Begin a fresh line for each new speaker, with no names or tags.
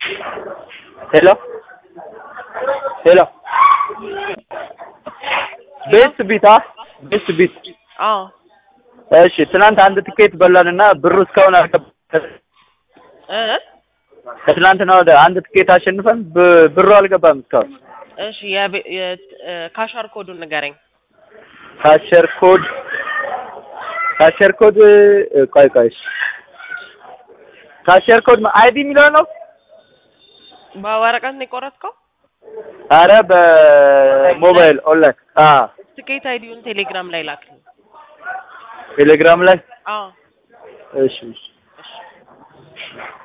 ሄሎ ሄሎ ቤስት ቢት አ ቤስት ቢት
አዎ
እሺ ትናንት አንድ ትኬት በላንና ብሩ እስካሁን አልገባም።
እ
ከትናንትና ወደ አንድ ትኬት አሸንፈን ብ- ብሩ አልገባም እስካሁን።
እሺ የቤ- የ- እ ካሻር ኮዱን ንገረኝ።
ካሸር ኮድ ካሸር ኮድ እ፣ ቆይ ቆይ እሺ። ካሸር ኮድ አይዲ የሚለው ነው።
በወረቀት ነው የቆረጥከው?
አረ በሞባይል ኦንላይን አ
ትኬት አይዲውን ቴሌግራም ላይ ላክልኝ።
ቴሌግራም ላይ
አዎ
እሺ እሺ
እሺ